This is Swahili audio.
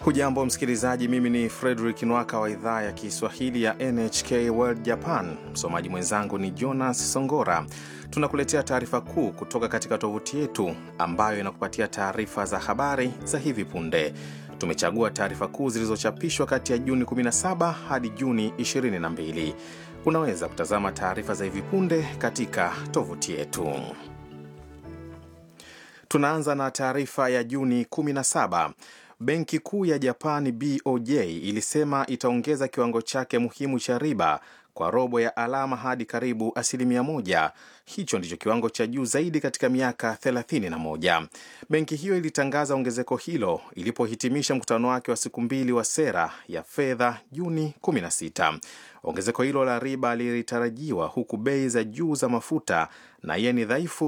Hujambo msikilizaji, mimi ni Frederick Nwaka wa idhaa ya Kiswahili ya NHK World Japan. Msomaji mwenzangu ni Jonas Songora. Tunakuletea taarifa kuu kutoka katika tovuti yetu ambayo inakupatia taarifa za habari za hivi punde. Tumechagua taarifa kuu zilizochapishwa kati ya Juni 17 hadi Juni 22. Unaweza kutazama taarifa za hivi punde katika tovuti yetu. Tunaanza na taarifa ya Juni 17. Benki Kuu ya Japani BOJ ilisema itaongeza kiwango chake muhimu cha riba kwa robo ya alama hadi karibu asilimia moja. Hicho ndicho kiwango cha juu zaidi katika miaka 31. Benki hiyo ilitangaza ongezeko hilo ilipohitimisha mkutano wake wa siku mbili wa sera ya fedha Juni 16. Ongezeko hilo la riba lilitarajiwa huku bei za juu za mafuta na yeni dhaifu